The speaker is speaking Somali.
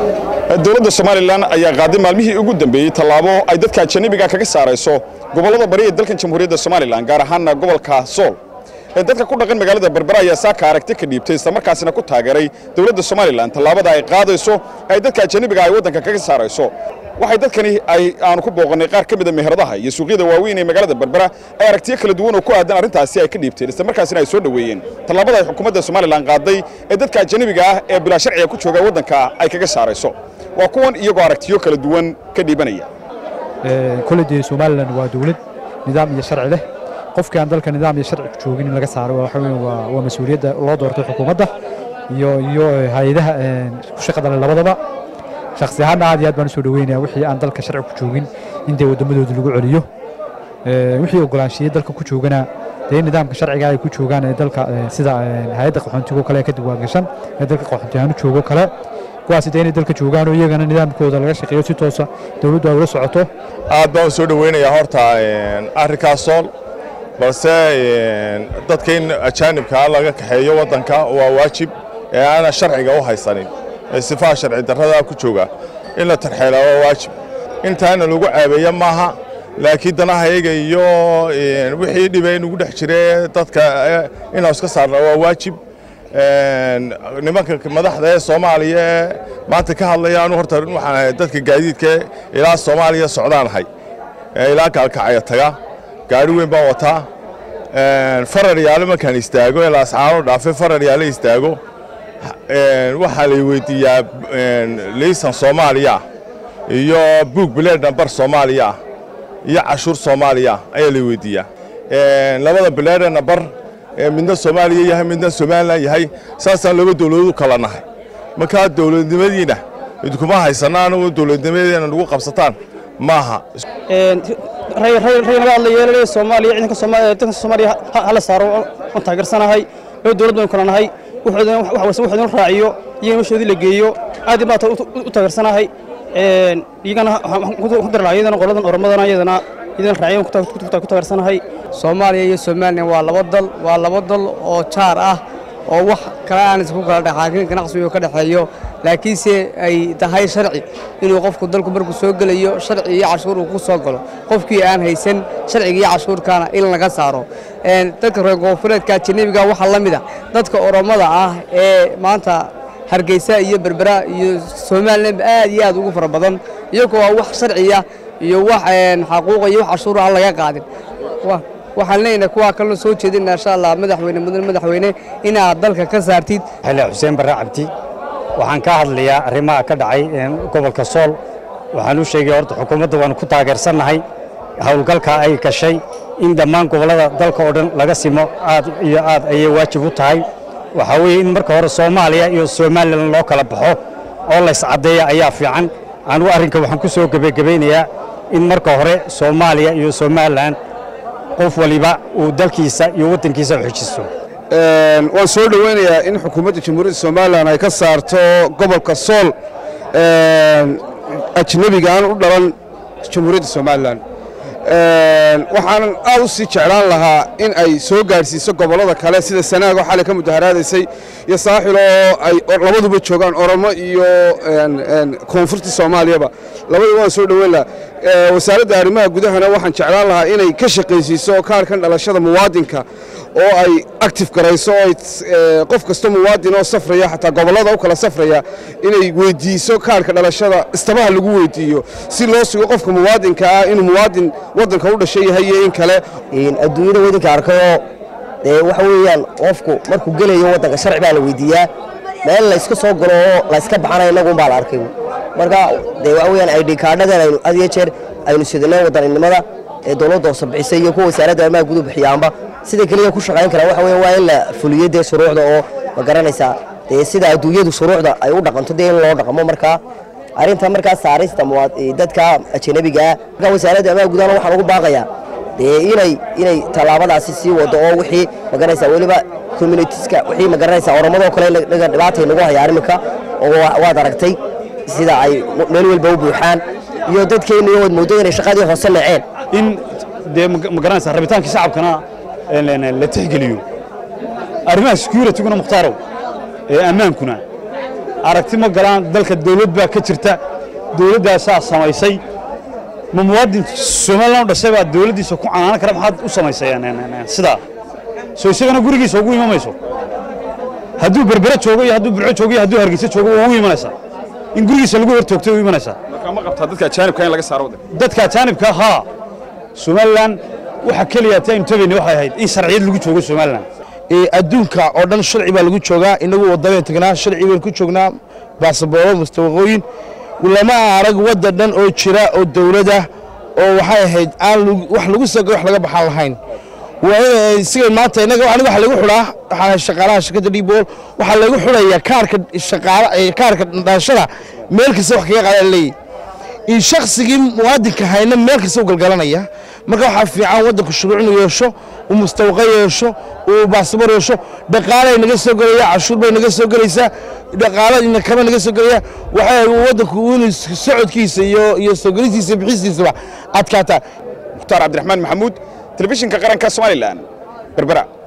dowladda somalilan ayaa qaaday maalmihii ugu dambeeyey tallaabo ay dadka ajanabiga kaga saarayso gobollada bari ee dalkan jamhuuriyadda somalilan gaar ahaanna gobolka sool dadka ku dhaqan magaalada berbera ayaa saaka aragti ka dhiibtay islamarkaasina ku taageeray dowladda somalilan tallaabada ay qaadayso ay dadka ajanabiga ay waddanka kaga saarayso waxay dadkani ay aanu ku booqannay qaar ka mida meheradaha iyo suuqyada waaweyn ee magaalada berbera ay aragtiyo kala duwan oo ku aadan arrintaasi ay ka dhiibteen islamarkaasina ay soo dhoweeyeen tallaabada ay xukuumadda somalilan qaaday ee dadka ajanabiga ah ee bilaa sharciga ku jooga waddanka ay kaga saarayso waa kuwan iyagoo aragtiyo kala duwan ka dhiibanaya kole dee somalilan waa dowlad nidaam iyo sharci leh qofkii aan dalka nidaam iyo sharci ku joogin in laga saaro waxa weeye waa waa mas-uuliyadda loo doortay xukuumadda iyo iyo hay-adaha ku shaqada leh labadaba shakhsi ahaan aad iyo aad baan u soo dhoweynayaa wixii aan dalka sharci ku joogin in dee waddamadooda lagu celiyo wixii ogolaanshiye dalka ku joogana dee nidaamka sharciga ay ku joogaan ee dalka sida hay-adda qaxoontigo kale ee ka diwaangashan ee dalka qaxoonti ahaan u joogo kale kuwaasi dee inay dalka joogaan oo iyagana nidaamkooda laga shaqeeyo si toosa dowladdu ay ula socoto aad baan u soo dhoweynayaa horta arrinkaas sool balse dadka in ajaanibkaa laga kaxeeyo waddanka waa waajib ee aanan sharciga u haysanin ee sifaha sharci darrada ku jooga in la tarxeelaa waa waajib intaana lagu caabeeya maaha laakiin danahayaga iyo wixii dhibay nugu dhex jire dadka inaan iska saarna waa waajib nimanka madaxda ee soomaaliya ee maanta ka hadlaya anu horta waxaan ahay dadka gaadiidka ilaa soomaaliya socdaan ahay ilaa kaalkacaya taga gaari weyn baan wataa farar yaale markaan istaago ee laascaano dhaafe farar yaale istaago waxaa lay weydiiyaa liisan soomaaliya iyo buug bileed nambar soomaaliya iyo cashuur soomaaliya ayaa lay weydiiyaa labada bileede nambar midna soomaaliya yahay midna somalilan yahay saasaan laba dowladood u kala nahay markaa dowladnimadiina idinkuma haysanaan dowladnimadeena nagu qabsataan maaha ray naga hadla yeelale soomaaliya ciidanka dalka soomaaliya hala saaro waan taageersanahay laba dowlad baynu kala nahay wuxuudin raaciyo iyo noloshoodii la geeyo aad baa u taageersanahay iyagana ku dara lahaa iyadana qoladan oromadana iyadana iyadana raaciyo ku taageersanahay soomaaliya iyo somalilan waa laba dal waa laba dal oo jaar ah oo wax kale aan isku kala dhexaakin ganacsigu ka dhexeeyo laakiinse ay tahay sharci inuu qofku dalku markuu soo gelayo sharci iyo cashuur uu ku soo galo qofkii aan haysan sharciga iyo cashuurkaana in laga saaro dadka reer koonfureedka ajanabiga waxaa la mid a dadka oromada ah ee maanta hargeysa iyo berbera iyo somalilanba aad iyo aad ugu fara badan iyagoo waa wax sharciya iyo wax xaquuqa iyo wax cashuura aan laga qaadin waxaan leenahay kuwaa kalena soo jeedina insha allah madaxweyne mudan madaxweyne inaad dalka ka saartid xile xuseen barre cabdi waxaan ka hadlayaa arrimaha ka dhacay gobolka sool waxaan u sheegay horta xukuumadda waanu ku taageersannahay howlgalka ay gashay in dhammaan gobollada dalka oo dhan laga simo aad iyo aad ayay waajib u tahay waxaa weeye in marka hore soomaaliya iyo somalilan loo kala baxo oo layscaddeeya ayaa fiican anugu arrinka waxaan ku soo gebagebaynayaa in marka hore soomaaliya iyo somalilan qof waliba uu dalkiisa iyo waddankiisa u xejisto waan soo dhoweynayaa in xukuumadda jamhuuriyadda somalilan ay ka saarto gobolka sool ajnebiga aan u dhalan jamhuuriyadda somalilan waxaanan aad u sii jeclaan lahaa in ay soo gaadhsiiso gobollada kale sida sanaago xalay ka mudaharaadaysay iyo saaxil oo ay labaduba joogaan oromo iyo koonfurta soomaaliyaba labaduba waan soo dhoweyn lahaa wasaaradda arrimaha gudahana waxaan jeclaan lahaa inay ka shaqaysiiso kaarkan dhalashada muwaadinka oo ay active garayso oo qof kasta muwaadin oo safraya xataa gobollada u kala safraya inay weydiiso kaarka dhalashada istabaha lagu weydiiyo si loo sugo qofka muwaadinka ah inuu muwaadin waddanka u dhashay yahay iyo in kale adduunyada waddanka arkayoo dee waxa weeyaan qofku markuu gelayo waddanka sharci baa la weydiiyaa meel layska soo galo oo layska baxana innagunbaa la arkay marka dee waxa weeyaan id kaadhadan aynu had iyo jeer aynu sidinay waddaninimada ee dowladda hoose bixisay iyo kuwa wasaaradda arrimaha guduhu bixiyaanba sida keliya ku shaqayn kara waxa weeye waa in la fuliyo dee shuruucda oo ma garanaysaa dee sida adduunyadu shuruucda ay u dhaqanto dee in loo dhaqmo markaa arrinta markaa saarista dadka ajanabiga ah markaa wasaaradda arrimaha gudahana waxaan ugu baaqayaa dee inay inay tallaabadaasi sii wado oo wixii ma garanaysaa weliba communitiska wixii ma garanaysaa oromadoo kale naga dhibaatay nagu haya arrimika oo waad aragtay sida ay meel walba u buuxaan iyo dadkeenna iyo waad mooddo inay shaqadii hoose naceen in dee ma garanaysaa rabitaankii shacabkana la tixgeliyo arrimaha securityguna mukhtaaraw ee ammaankuna aragti ma galaan dalka dawlad baa ka jirta dawladdaasaa samaysay ma muwaadin somalilan u dhashay baa dawladdiisa ku canaanan kara maxaad u samaysayeen sidaa soo isagana gurigiisa ugu imamayso hadduu berbere joogo iyo hadduu burco joogo iyo hadduu hargeysa joogo waa ugu imanaysaa in gurigiisa lagu hor toogtay u imanaysaa marka ma qabtaa dadka ajaanibka in laga saaro waddanka dadka ajaanibka haa somalilan waxa keliya ta aynu tabayna waxay ahayd in sharciyad lagu joogo somalilan adduunka oo dhan sharci baa lagu joogaa inagu waddabaynu tagnaa sharci baynu ku joognaa baasabooro mustawaqooyin lama arag waddan dhan oo jira oo dawladah oo waxay ahayd aan wax lagu soo wax laga baxaan lahayn waa in siga maanta inaga aniga waxa lagu xidhaa waxaan ahay shaqaalaha shirkadda dhibool waxaa lagu xidhayaa kaarka shaqaala kaarka dhaashada meel kasta wax kaga qaada leeyahy in shaksigii muwaadinka hayna meel kasta u galgalanaya marka waxaa fiican waddanku shuruuc inuu yeesho uu mustawqa yeesho uu baasabor yeesho dhaqaalay naga soo gelaya cashuur bay naga soo gelaysaa dhaqaalo kama naga soo gelaya waxay waddanku inuu socodkiisa iyo iyo soo gelistiisa bixistiisaba adkaataa mukhtaar cabdiraxmaan maxamuud telefishinka qaranka somalilan berbera